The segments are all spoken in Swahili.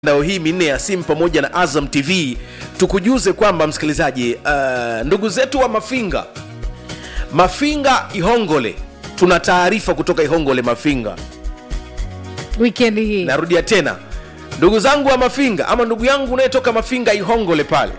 mitandao hii minne ya simu pamoja na Azam TV tukujuze kwamba msikilizaji, uh, ndugu zetu wa Mafinga, Mafinga Ihongole, tuna taarifa kutoka Ihongole Mafinga. wikendi hii Narudia tena, ndugu zangu wa Mafinga ama ndugu yangu unayetoka Mafinga Ihongole pale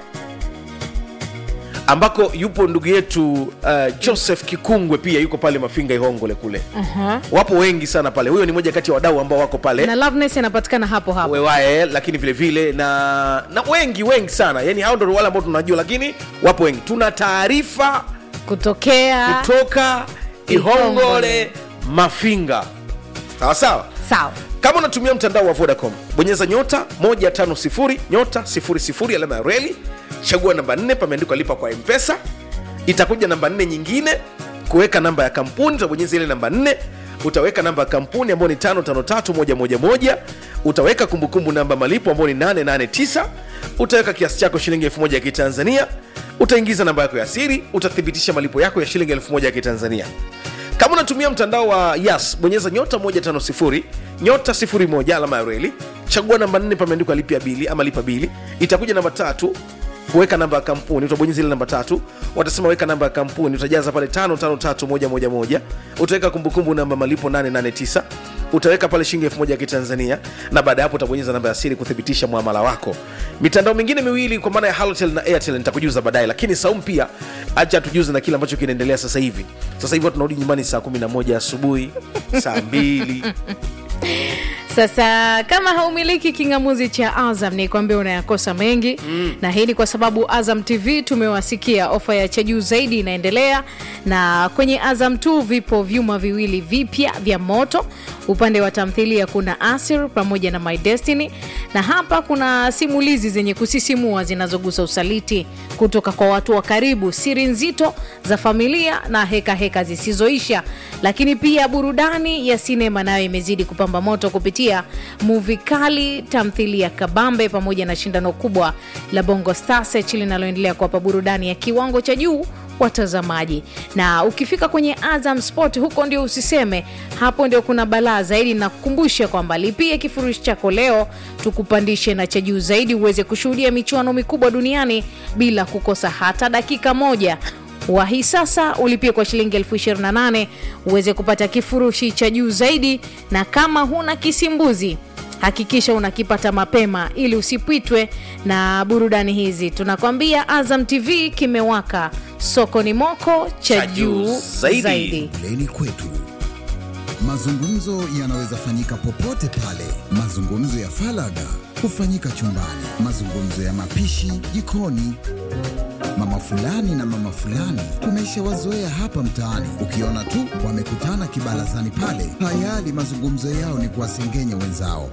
ambako yupo ndugu yetu uh, Joseph Kikungwe pia yuko pale Mafinga Ihongole kule. Aha. Wapo wengi sana pale, huyo ni moja kati ya wadau ambao wako pale na Loveness anapatikana hapo hapo wewae lakini vile vile na na wengi wengi sana yani hao ndo wale ambao tunajua lakini wapo wengi tuna taarifa kutokea kutoka ihongole Ihongole. mafinga sawa sawa sawa kama unatumia mtandao wa vodacom bonyeza nyota 150 nyota 00 alama ya reli chagua namba 4 pameandikwa lipa kwa mpesa itakuja namba 4 nyingine kuweka namba ya kampuni utabonyeza ile namba 4 utaweka namba ya kampuni ambayo ni 553111 utaweka kumbukumbu namba malipo ambayo ni 889 utaweka kiasi chako shilingi 1000 ya kitanzania utaingiza namba yako ya siri utathibitisha malipo yako ya shilingi 1000 ya kitanzania kama unatumia mtandao wa yas bonyeza nyota 150 nyota 01 alama ya reli chagua namba 4 pameandikwa lipia bili ama lipa bili itakuja namba tatu kuweka namba ya kampuni utabonyeza ile namba tatu watasema weka namba ya kampuni utajaza pale 553111 utaweka kumbukumbu namba malipo 889 utaweka pale shilingi 1000 ya kitanzania na baada ya hapo utabonyeza namba ya siri kuthibitisha muamala wako mitandao mingine miwili kwa maana ya halotel na airtel nitakujuza baadaye lakini saumu pia acha tujuze na kile ambacho kinaendelea sasa hivi sasa hivi watu tunarudi nyumbani saa 11 asubuhi saa 2 sasa kama haumiliki kingamuzi cha azam ni kwambia unayakosa mengi mm. na hii ni kwa sababu azam tv tumewasikia ofa ya cha juu zaidi inaendelea na kwenye azam t vipo vyuma viwili vipya vya moto upande wa tamthilia kuna asir pamoja na my destiny na hapa kuna simulizi zenye kusisimua zinazogusa usaliti kutoka kwa watu wa karibu siri nzito za familia na heka heka zisizoisha lakini pia burudani ya sinema nayo imezidi kupamba moto kupitia muvi kali tamthilia kabambe pamoja na shindano kubwa la bongo star search linaloendelea kuwapa burudani ya kiwango cha juu watazamaji na ukifika kwenye azam sport huko ndio usiseme hapo ndio kuna balaa zaidi na kukumbusha kwamba lipie kifurushi chako leo tukupandishe na cha juu zaidi uweze kushuhudia michuano mikubwa duniani bila kukosa hata dakika moja wahi sasa ulipie kwa shilingi elfu 28 uweze kupata kifurushi cha juu zaidi na kama huna kisimbuzi hakikisha unakipata mapema ili usipitwe na burudani hizi tunakwambia azam tv kimewaka soko ni moko cha Cha juu juu zaidi. zaidi. Leni kwetu. Mazungumzo yanaweza fanyika popote pale. Mazungumzo ya falaga hufanyika chumbani, mazungumzo ya mapishi jikoni. Mama fulani na mama fulani tumeshawazoea hapa mtaani, ukiona tu wamekutana kibarazani pale, tayari mazungumzo yao ni kuwasengenya wenzao.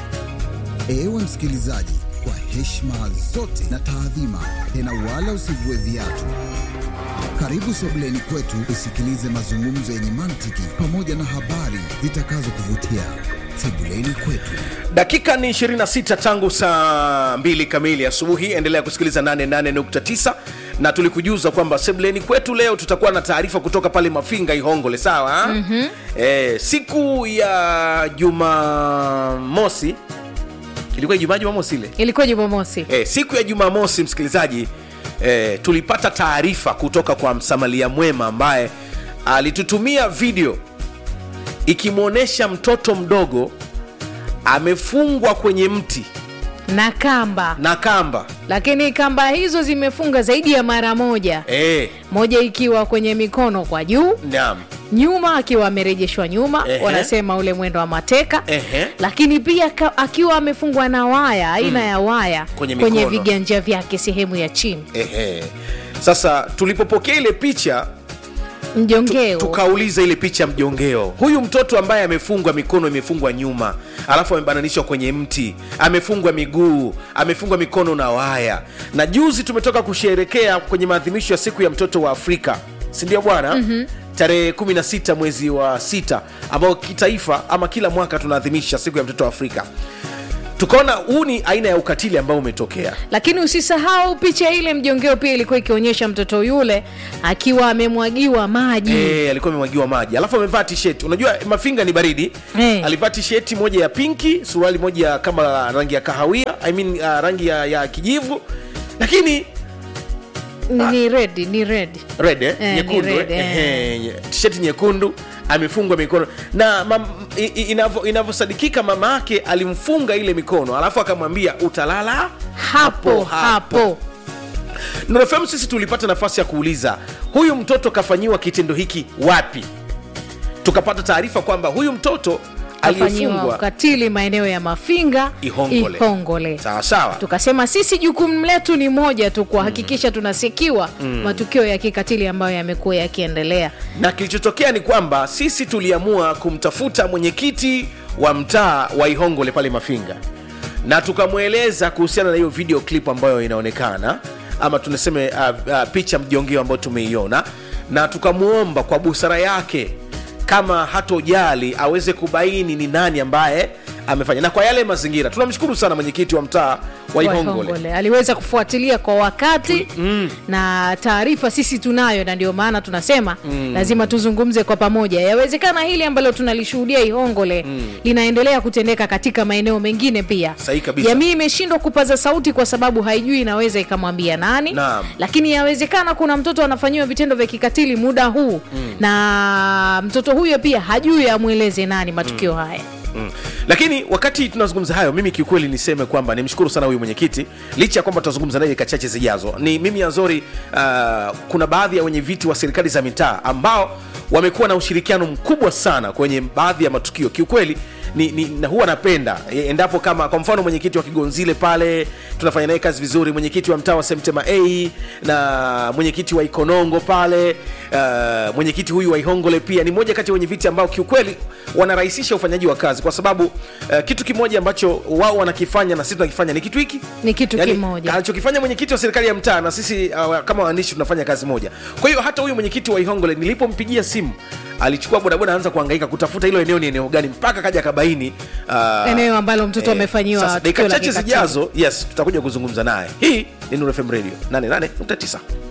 Ewe msikilizaji, kwa heshima zote na taadhima, tena wala usivue viatu. Karibu sebuleni kwetu usikilize mazungumzo yenye mantiki pamoja na habari zitakazokuvutia. Sebuleni kwetu. dakika ni 26 tangu saa 2 kamili asubuhi endelea kusikiliza 88.9 na tulikujuza kwamba sebleni kwetu leo tutakuwa na taarifa kutoka pale mafinga ihongole sawa mm-hmm. e, siku ya jumamosi ilikuwa ijumaa jumamosi ile ilikuwa jumamosi e, siku ya jumamosi msikilizaji e, tulipata taarifa kutoka kwa msamalia mwema ambaye alitutumia video ikimwonyesha mtoto mdogo amefungwa kwenye mti na kamba na kamba lakini kamba hizo zimefunga zaidi ya mara moja e, moja ikiwa kwenye mikono kwa juu naam nyuma akiwa amerejeshwa nyuma Ehe. wanasema ule mwendo wa mateka Ehe. lakini pia ka, akiwa amefungwa na waya aina ya waya Kwenye kwenye mikono. viganja vyake sehemu ya chini Ehe. Sasa tulipopokea ile picha mjongeo tukauliza ile picha mjongeo, huyu mtoto ambaye amefungwa mikono imefungwa nyuma, alafu amebananishwa kwenye mti, amefungwa miguu, amefungwa mikono na waya, na juzi tumetoka kusherekea kwenye maadhimisho ya siku ya mtoto wa Afrika, si ndio bwana? mm-hmm tarehe 16 mwezi wa sita ambao kitaifa ama kila mwaka tunaadhimisha siku ya mtoto wa Afrika. tukaona huu ni aina ya ukatili ambao umetokea lakini usisahau picha ile mjongeo pia ilikuwa ikionyesha mtoto yule akiwa amemwagiwa maji Eh, alikuwa amemwagiwa maji alafu amevaa t-shirt unajua mafinga ni baridi Eh. alivaa t-shirt moja ya pinki suruali moja kama rangi ya kahawia I mean, uh, rangi ya, ya kijivu lakini ni, ni red ni red red eh? Eh, nyekundu ni red, eh? eh. Ehe, nye- t-shirt nyekundu amefungwa mikono na mam- i- i- inavyo- inavyosadikika mama yake alimfunga ile mikono alafu akamwambia utalala hapo hapo Nuru FM sisi tulipata nafasi ya kuuliza huyu mtoto kafanyiwa kitendo hiki wapi tukapata taarifa kwamba huyu mtoto kafanyiwa aliyefungwa ukatili maeneo ya mafinga Ihongole. Ihongole. sawa sawa tukasema sisi jukumu letu ni moja tu kuhakikisha tunasikiwa matukio ya kikatili ambayo yamekuwa yakiendelea na kilichotokea ni kwamba sisi tuliamua kumtafuta mwenyekiti wa mtaa wa ihongole pale mafinga na tukamweleza kuhusiana na hiyo video clip ambayo inaonekana ama tunaseme uh, uh, picha mjongeo ambayo tumeiona na tukamwomba kwa busara yake kama hatojali aweze kubaini ni nani ambaye amefanya na kwa yale mazingira tunamshukuru sana mwenyekiti wa mtaa wa wa ihongole Ihongole. aliweza kufuatilia kwa wakati na taarifa sisi tunayo na ndio maana tunasema lazima tuzungumze kwa pamoja yawezekana hili ambalo tunalishuhudia ihongole linaendelea kutendeka katika maeneo mengine pia Sahihi kabisa. jamii imeshindwa kupaza sauti kwa sababu haijui inaweza ikamwambia nani Naam. lakini yawezekana kuna mtoto anafanyiwa vitendo vya kikatili muda huu na mtoto huyo pia hajui amweleze nani matukio haya Mm. lakini wakati tunazungumza hayo mimi kiukweli niseme kwamba nimshukuru sana huyu mwenyekiti licha ya kwamba tutazungumza naye dakika chache zijazo ni mimi azori uh, kuna baadhi ya wenye viti wa serikali za mitaa ambao wamekuwa na ushirikiano mkubwa sana kwenye baadhi ya matukio kiukweli ni, ni, na huwa napenda e, endapo kama kwa mfano mwenyekiti wa kigonzile pale tunafanya naye kazi vizuri mwenyekiti wa mtaa wa semtema a na mwenyekiti wa ikonongo pale uh, mwenyekiti huyu wa ihongole pia ni moja kati ya wenye viti ambao kiukweli wanarahisisha ufanyaji wa kazi kwa sababu uh, kitu kimoja ambacho wao wanakifanya na sisi tunakifanya ni kitu hiki ni kitu Yaani, kimoja anachokifanya mwenyekiti wa serikali ya mtaa na sisi uh, kama waandishi tunafanya kazi moja kwa hiyo hata huyu mwenyekiti wa ihongole nilipompigia simu alichukua bodaboda anza kuhangaika kutafuta hilo eneo ni eneo gani mpaka kaja akabaini uh, eneo ambalo mtoto amefanyiwa sasa tukio dakika la chache kikatili. zijazo yes tutakuja kuzungumza naye hii ni Nuru FM radio 88.9